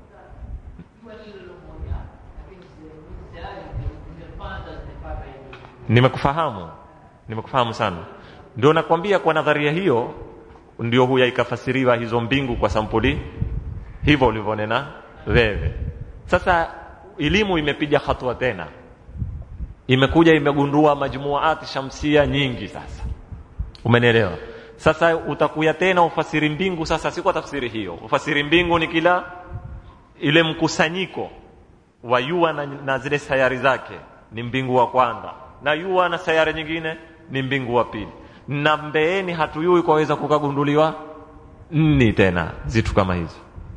nimekufahamu nimekufahamu sana ndio nakwambia kwa nadharia hiyo ndio huya ikafasiriwa hizo mbingu kwa sampuli hivyo ulivyonena wewe sasa elimu imepiga hatua tena imekuja imegundua majmuati shamsia nyingi sasa umenielewa sasa utakuya tena ufasiri mbingu sasa si kwa tafsiri hiyo ufasiri mbingu ni kila ile mkusanyiko wa yua na, na zile sayari zake ni mbingu wa kwanza na yua na sayari nyingine ni mbingu wa pili na mbeeni hatuyui kwaweza kukagunduliwa nni tena zitu kama hizo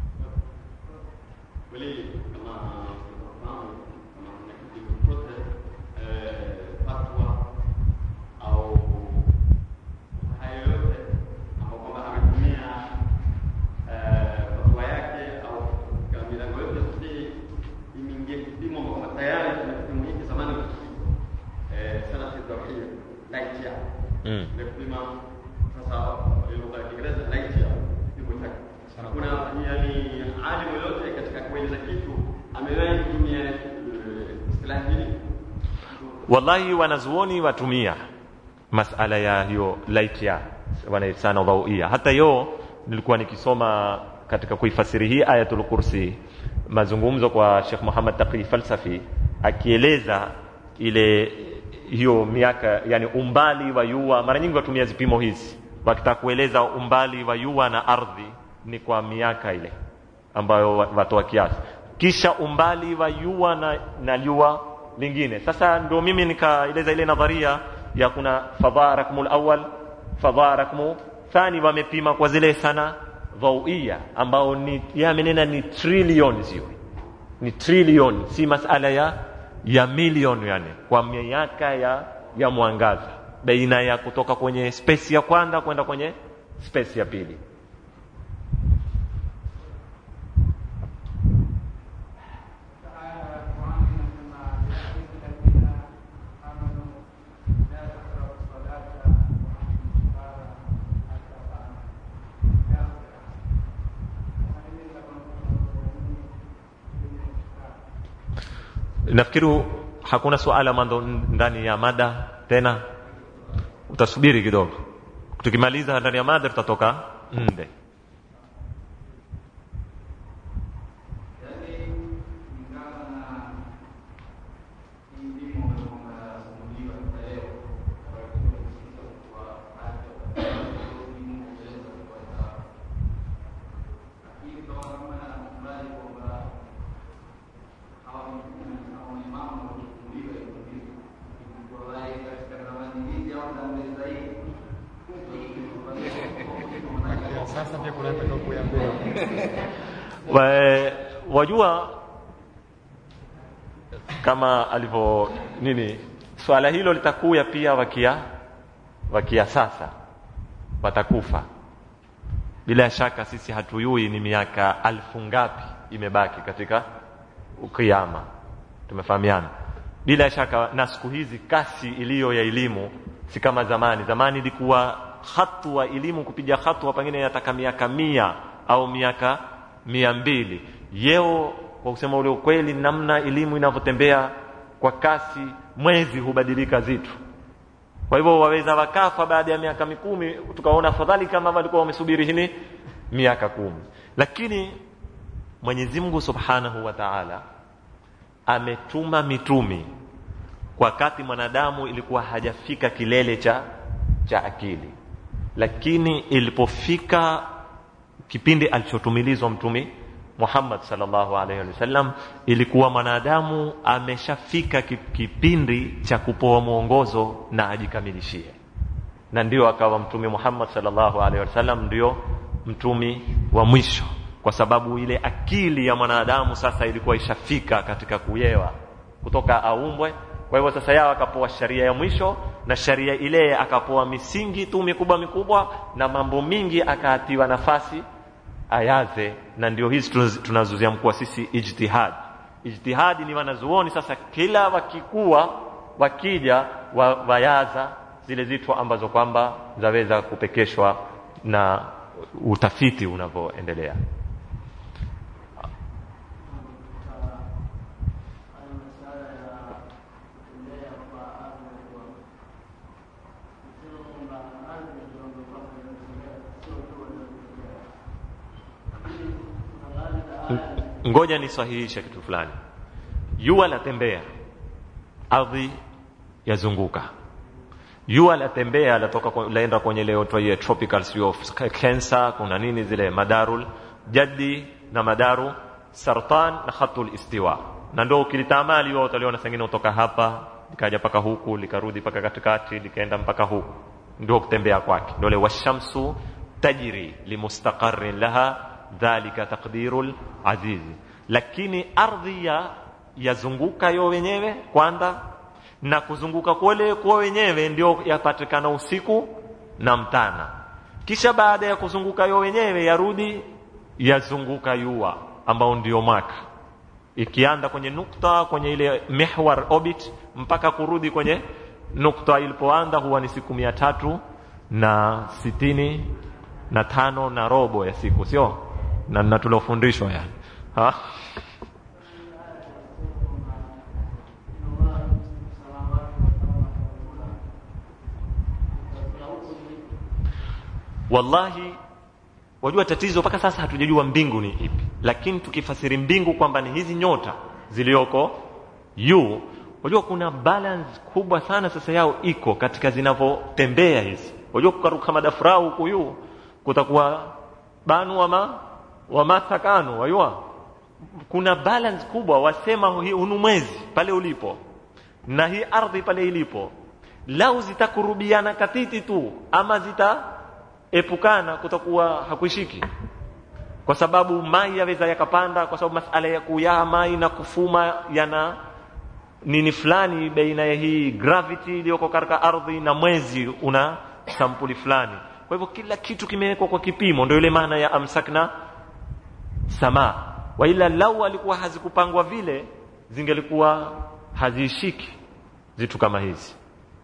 kweli kama tunafahamu kama kuna kitu chochote eh, fatwa au hayo yote ambao kwamba ametumia eh, fatwa yake au katika milango yote si imeingia kipimo ambao kwamba tayari kuna kipimo hiki zamani eh, sana tawhid light ya Mm. ile kupima sasa ile lugha ya Kiingereza light ya kipimo chake kuna yani alimu yote katika kueleza kitu amewahi kutumia eh, istilahi hili wallahi wanazuoni watumia masala ya hiyo light ya wanaitana dhauia hata yo nilikuwa nikisoma katika kuifasiri hii ayatul kursi mazungumzo kwa Sheikh Muhammad Taqi Falsafi akieleza ile hiyo miaka yani umbali wa yua mara nyingi watumia zipimo hizi wakitaka kueleza umbali wa yua na ardhi ni kwa miaka ile ambayo wa- watoa kiasi kisha umbali wa yua na, na jua lingine sasa ndio mimi nikaeleza ile nadharia ya kuna fadhaa rakmul awal fadhaa rakmu thani wamepima kwa zile sana dhauia ambao ni yamenena ni trillion sio ni trillion si masala ya ya milioni yani kwa miaka ya ya mwangaza baina ya kutoka kwenye space ya kwanza kwenda kwenye space ya pili nafikiri hakuna suala mando ndani ya mada tena utasubiri kidogo tukimaliza ndani ya mada tutatoka nde Sasa pia kuna takakuya mbele. Wa- wajua kama alivyo nini swala hilo litakuya pia wakia wakia sasa watakufa bila shaka sisi hatuyui ni miaka alfu ngapi imebaki katika kiama tumefahamiana bila shaka na siku hizi kasi iliyo ya elimu si kama zamani zamani ilikuwa hatua elimu kupiga hatua pengine yataka miaka mia au miaka mia mbili yeo kwa kusema ule ukweli namna elimu inavyotembea kwa kasi mwezi hubadilika zitu kwa hivyo waweza wakafa baada ya miaka mikumi tukaona afadhali kama walikuwa wamesubiri hili miaka kumi lakini mwenyezi mungu subhanahu wa taala ametuma mitumi wakati mwanadamu ilikuwa hajafika kilele cha cha akili lakini ilipofika kipindi alichotumilizwa mtumi Muhammad sallallahu alaihi wasallam ilikuwa mwanadamu ameshafika ki- kipindi cha kupoa mwongozo na ajikamilishie na ndio akawa mtume Muhammad sallallahu alaihi wasallam ndio mtumi wa mwisho kwa sababu ile akili ya mwanadamu sasa ilikuwa ishafika katika kuyewa kutoka aumbwe kwa hivyo sasa yao akapoa sharia ya mwisho na sharia ile akapoa misingi tu mikubwa mikubwa na mambo mingi akaatiwa nafasi ayaze na ndio hizi tunaz- tunazoziamkua sisi ijtihad ijtihadi ni wanazuoni sasa kila wakikuwa wakija wa, wayaza zile zitu ambazo kwamba zaweza kupekeshwa na utafiti unavyoendelea ngoja nisahihishe kitu fulani jua latembea ardhi yazunguka jua latembea latoka kwa- laenda kwenye leo twaie tropical sio of cancer kuna nini zile madarul jaddi na madaru sartan na khatul istiwa na ndio ukilitamali wewe utaliona sengine kutoka hapa likaja mpaka huku likarudi mpaka katikati likaenda mpaka huku ndio kutembea kwake ndio ile washamsu tajri limustaqarrin laha dhalika taqdirul azizi lakini ardhi ya yazunguka yo wenyewe kwanza na kuzunguka kule kwa wenyewe ndio yapatikana usiku na mtana kisha baada ya kuzunguka yo wenyewe yarudi yazunguka yua ambao ndio mwaka ikianda kwenye nukta kwenye ile mihwar orbit mpaka kurudi kwenye nukta ilipoanda huwa ni siku mia tatu na sitini na tano na robo ya siku sio na, na tuliofundishwa yani ha? wallahi wajua tatizo mpaka sasa hatujajua mbingu ni ipi lakini tukifasiri mbingu kwamba ni hizi nyota zilioko juu wajua kuna balance kubwa sana sasa yao iko katika zinavyotembea hizi wajua kukaruka madafurau huku juu kutakuwa banu wama wamasakanu wajua kuna balance kubwa wasema hii unu mwezi pale ulipo na hii ardhi pale ilipo lau zitakurubiana katiti tu ama zitaepukana kutakuwa hakuishiki kwa sababu mai yaweza yakapanda kwa sababu masala ya kuyaa mai na kufuma yana nini fulani baina ya hii gravity iliyoko katika ardhi na mwezi una sampuli fulani kwa hivyo kila kitu kimewekwa kwa kipimo ndio ile maana ya amsakna samaa waila lau alikuwa hazikupangwa vile zingelikuwa haziishiki zitu kama hizi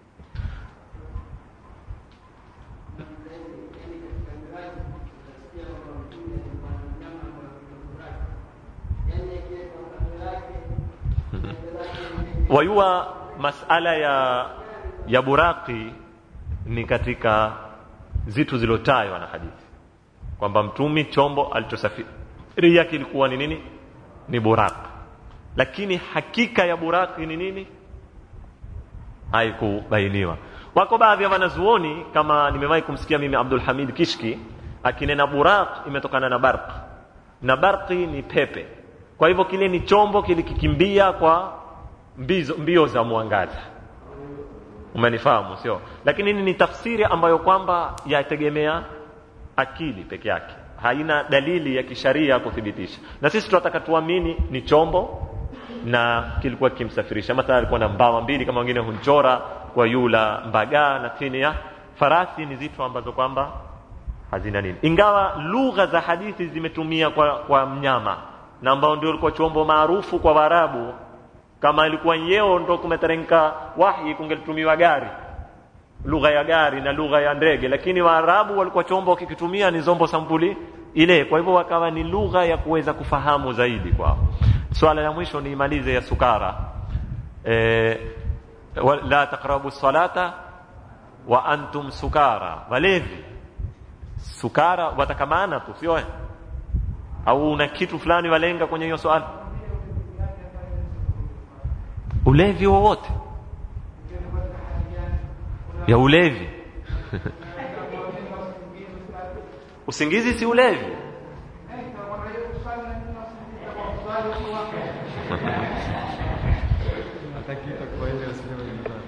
wayua masala ya ya buraki ni katika zitu zilotajwa na hadithi kwamba mtumi chombo alichosafiri yake ilikuwa ni nini ni buraq lakini hakika ya buraki ni nini haikubainiwa wako baadhi ya wanazuoni kama nimewahi kumsikia mimi Abdul Hamid Kishki akinena buraq imetokana na barq na barqi ni pepe kwa hivyo kile ni chombo kilikikimbia kwa mbizo, mbio za mwangaza umenifahamu sio lakini ni tafsiri ambayo kwamba yategemea akili peke yake haina dalili ya kisharia kuthibitisha na sisi tunataka tuamini ni chombo na kilikuwa kimsafirisha mathalan alikuwa na mbawa mbili kama wengine hunchora kwa yula mbagaa na chini ya farasi ni zitu ambazo kwamba hazina nini ingawa lugha za hadithi zimetumia kwa, kwa mnyama na ambao ndio ulikuwa chombo maarufu kwa Waarabu kama ilikuwa yeo ndo kumeteremka wahi kungelitumiwa gari lugha ya gari na lugha ya ndege lakini waarabu walikuwa chombo wakikitumia ni zombo sampuli ile kwa hivyo wakawa ni lugha ya kuweza kufahamu zaidi kwao swala la mwisho niimalize ya sukara e, la taqrabu salata wa antum sukara walevi sukara watakamana tu sio au una kitu fulani walenga kwenye hiyo swala ulevi wowote ya ulevi usingizi si ulevi Hataki itakuwa ile usinema nyumbani.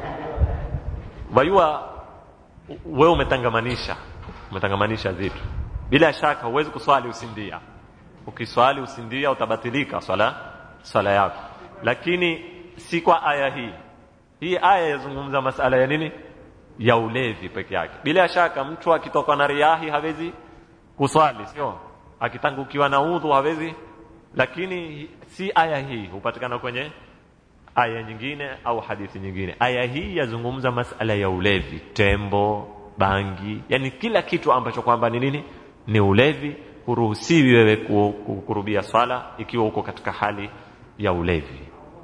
wajua wewe umetangamanisha umetangamanisha vitu bila shaka huwezi kuswali usindia ukiswali usindia utabatilika swala swala yako lakini si kwa aya hii hii aya yazungumza masala ya nini ya ulevi peke yake bila shaka mtu akitoka na riahi hawezi kuswali sio akitangukiwa na udhu hawezi lakini si aya hii hupatikana kwenye aya nyingine au hadithi nyingine aya hii yazungumza masala ya ulevi tembo bangi yani kila kitu ambacho kwamba ni nini ni ulevi huruhusiwi wewe ku- ku- kurubia swala ikiwa uko katika hali ya ulevi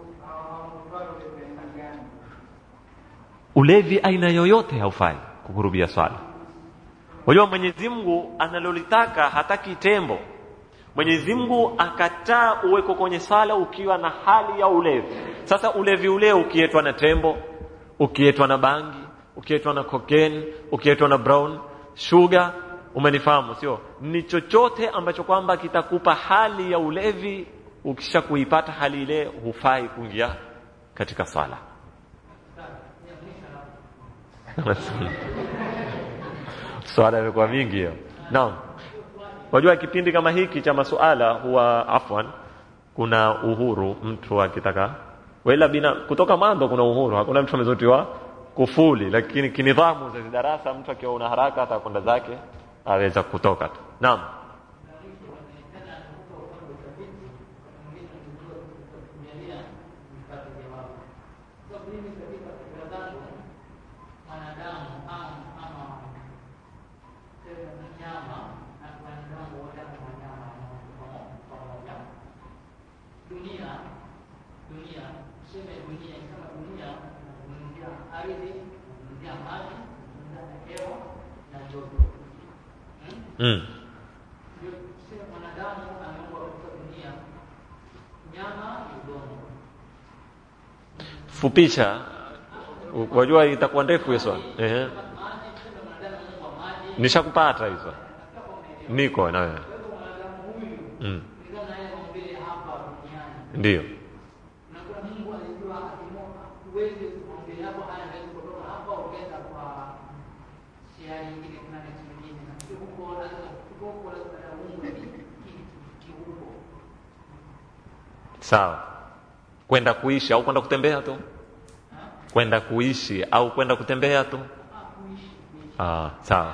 ulevi aina yoyote haufai kukurubia swala unajua mwenyezi mungu analolitaka hataki tembo mwenyezi mungu akataa uweko kwenye swala ukiwa na hali ya ulevi sasa ulevi ule ukietwa na tembo ukietwa na bangi ukietwa na cocaine ukietwa na brown sugar umenifahamu sio ni chochote ambacho kwamba kitakupa hali ya ulevi ukisha kuipata hali ile hufai kuingia katika swala swala imekuwa mingi hiyo naam Wajua kipindi kama hiki cha masuala huwa afwan, kuna uhuru mtu akitaka wala bina kutoka mwanzo kuna uhuru, hakuna mtu amezotiwa kufuli, lakini kinidhamu za darasa, mtu akiwa una haraka hata kwenda zake aweza kutoka tu. Naam. dunia dunia tuseme dunia kama dunia nazungumzia ardhi nazungumzia maji nazungumzia hewa na joto Hmm? Mm. ndio tuseme mwanadamu ameumbwa katika dunia nyama ni udongo Fupisha. Wajua itakuwa ndefu hiyo swali. Ehe. maji tuseme mwanadamu ameumbwa maji Nishakupata hizo. Niko na wewe. kwa hivyo mwanadamu huyu Mm. kulingana na yale maumbile hapa duniani Ndio. na kuna Mungu alijua akimoka huwezi maumbile yako haya hawezi kutoka hapa ukaenda kwa shehari nyingine kuna next nyingine na sio huko lazima huko lazima na Mungu ni kiuko Sawa. Kwenda kuishi au kwenda kutembea tu? Kwenda kuishi au kwenda kutembea tu? Ah, sawa.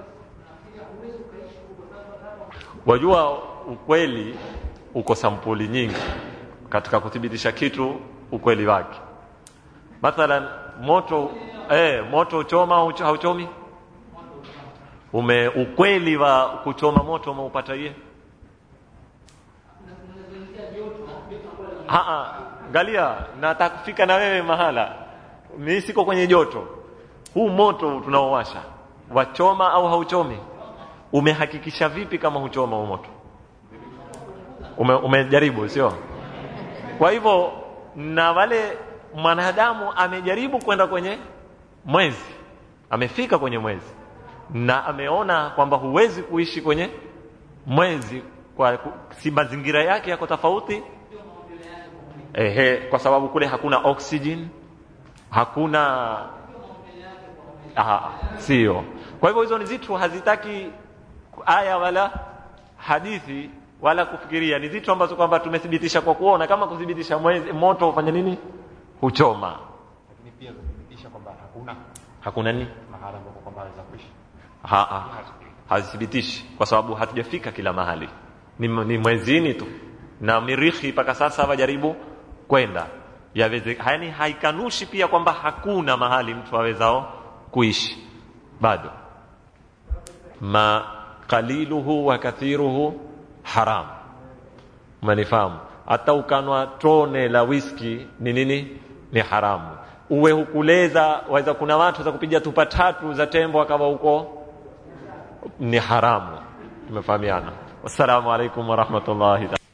Wajua ukweli uko sampuli nyingi katika kuthibitisha kitu ukweli wake. Mathalan moto eh, moto uchoma au ucho- hauchomi? Ume ukweli wa kuchoma moto umeupata yeye? Haa, angalia, nataka kufika na wewe mahala. Mimi siko kwenye joto. Huu moto tunaowasha wachoma au hauchomi? Umehakikisha vipi kama huchoma huu moto? Ume, umejaribu sio? Kwa hivyo na wale mwanadamu amejaribu kwenda kwenye mwezi, amefika kwenye mwezi na ameona kwamba huwezi kuishi kwenye mwezi kwa si mazingira yake yako tofauti ehe, kwa sababu kule hakuna oxygen, hakuna Aha, sio. Kwa hivyo hizo ni zitu hazitaki aya wala hadithi wala kufikiria, ni zitu ambazo kwamba tumethibitisha kwa kuona, kama kuthibitisha mwezi, moto hufanya nini? Huchoma. Lakini pia kuthibitisha kwamba hakuna Hakuna nini? mahala ambapo kwamba anaweza kuishi. Ha, ha, hazithibitishi kwa sababu hatujafika kila mahali, ni, ni mwezini tu na mirihi mpaka sasa wajaribu kwenda yaweze, yani haikanushi pia kwamba hakuna mahali mtu awezao kuishi bado. Ma qaliluhu wa kathiruhu haram, umenifahamu? Hata ukanwa tone la whisky ni nini? Ni haramu. Uwe hukuleza, waweza kuna watu za kupiga tupa tatu za tembo akawa huko ni haramu. Tumefahamiana. Wassalamu alaikum warahmatullahi